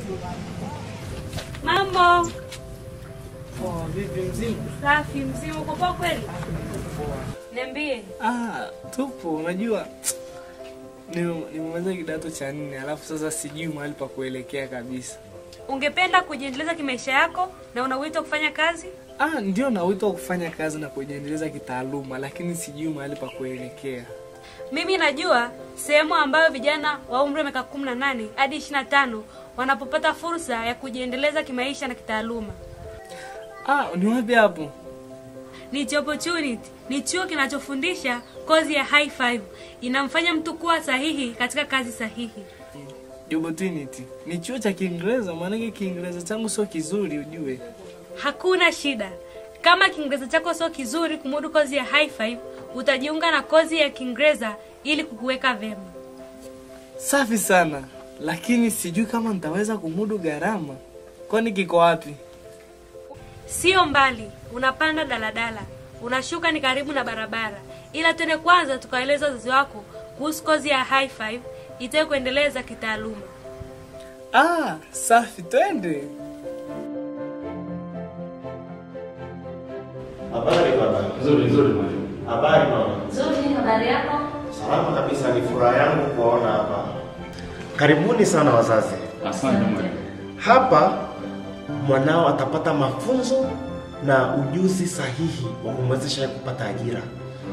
Mambo Oh, vipi mzima? safi, mzima, uko poa kweli? Niambie. Ah, tupo. Unajua ni- nimemaliza kidato cha nne alafu sasa sijui mahali pa kuelekea kabisa. Ungependa kujiendeleza kimaisha yako na una wito wa kufanya kazi? Ah, ndio na wito wa kufanya kazi na kujiendeleza kitaaluma, lakini sijui mahali pa kuelekea. Mimi najua sehemu ambayo vijana wa umri wa miaka 18 hadi 25 wanapopata fursa ya kujiendeleza kimaisha na kitaaluma. Ah, ni wapi hapo? Ni Job Opportunity ni chuo kinachofundisha kozi ya high five, inamfanya mtu kuwa sahihi katika kazi sahihi. Job Opportunity. Ni chuo cha Kiingereza, maanake Kiingereza changu sio kizuri ujue. Hakuna shida. Kama Kiingereza chako sio kizuri kumudu kozi ya high five, utajiunga na kozi ya Kiingereza ili kukuweka vema. Safi sana, lakini sijui kama nitaweza kumudu gharama. Kwani kiko wapi? Sio mbali, unapanda daladala, unashuka ni karibu na barabara, ila twende kwanza tukaeleza wazazi wako kuhusu kozi ya high five itayo kuendeleza kitaaluma. Ah, safi, twende. Habari baba. Nzuri nzuri mwalimu. Habari mama. Nzuri, habari yako? Salama kabisa, ni furaha yangu kuwaona hapa. Karibuni sana wazazi. Asante mwalimu. Hapa mwanao atapata mafunzo na ujuzi sahihi wa kumwezesha yeye kupata ajira.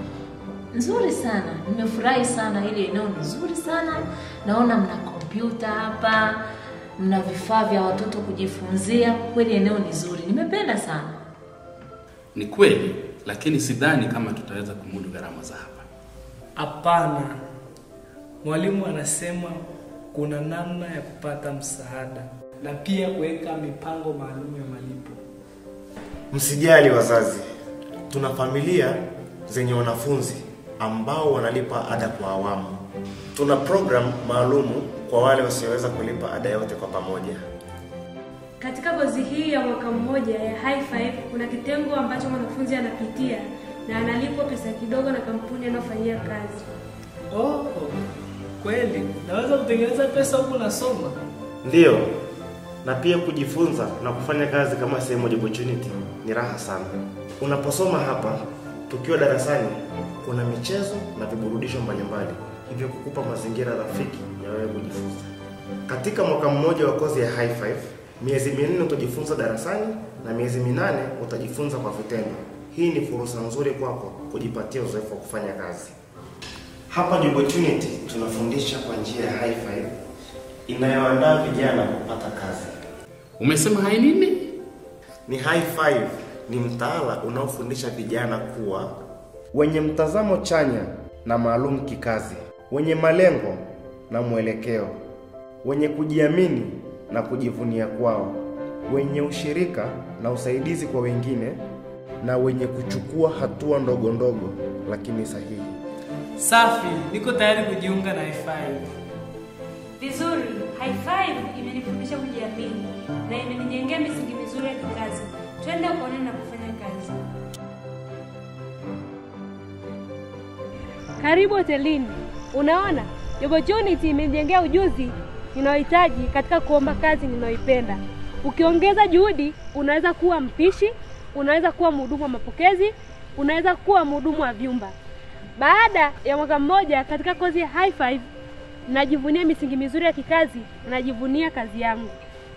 Nzuri sana, nimefurahi sana. Hili eneo ni nzuri sana. Naona mna kompyuta hapa, mna vifaa vya watoto kujifunzia. Kweli eneo ni zuri, nimependa sana. Ni kweli, lakini sidhani kama tutaweza kumudu gharama za hapa. Hapana, mwalimu anasema kuna namna ya kupata msaada na pia kuweka mipango maalum ya malipo. Msijali wazazi, tuna familia zenye wanafunzi ambao wanalipa ada kwa awamu. Tuna program maalumu kwa wale wasioweza kulipa ada yote kwa pamoja. Katika kozi hii ya mwaka mmoja ya high five kuna kitengo ambacho mwanafunzi anapitia na analipwa pesa kidogo na kampuni anayofanyia kazi. Oh, kweli naweza kutengeneza pesa huku nasoma? Ndiyo, na pia kujifunza na kufanya kazi kama sehemu ya opportunity ni raha sana. Unaposoma hapa, tukiwa darasani, kuna michezo na viburudisho mbalimbali, hivyo kukupa mazingira rafiki ya wewe kujifunza. Katika mwaka mmoja wa kozi ya high five, miezi minne utajifunza darasani na miezi minane utajifunza kwa vitendo. Hii ni fursa nzuri kwako kujipatia uzoefu wa kufanya kazi. Hapa Job Opportunity tunafundisha kwa njia ya high five inayoandaa vijana kupata kazi. Umesema hai nini? Ni high five ni mtaala unaofundisha vijana kuwa wenye mtazamo chanya na maalum kikazi, wenye malengo na mwelekeo, wenye kujiamini na kujivunia kwao, wenye ushirika na usaidizi kwa wengine, na wenye kuchukua hatua ndogo ndogo lakini sahihi. Safi, niko tayari kujiunga na F5. Vizuri, high five imenifundisha kujiamini na imenijengea misingi mizuri ya kikazi. Twende ukaone na kufanya kazi. Karibu hotelini. Unaona, Job Opportunity imenijengea ujuzi ninaohitaji katika kuomba kazi ninayoipenda. Ukiongeza juhudi, unaweza kuwa mpishi, unaweza kuwa mhudumu wa mapokezi, unaweza kuwa mhudumu wa vyumba. Baada ya mwaka mmoja katika kozi ya high five, najivunia misingi mizuri ya kikazi, najivunia kazi yangu.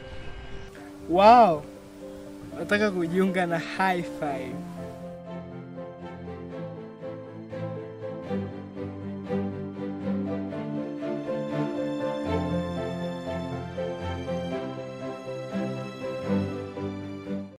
Wow, nataka kujiunga na high five.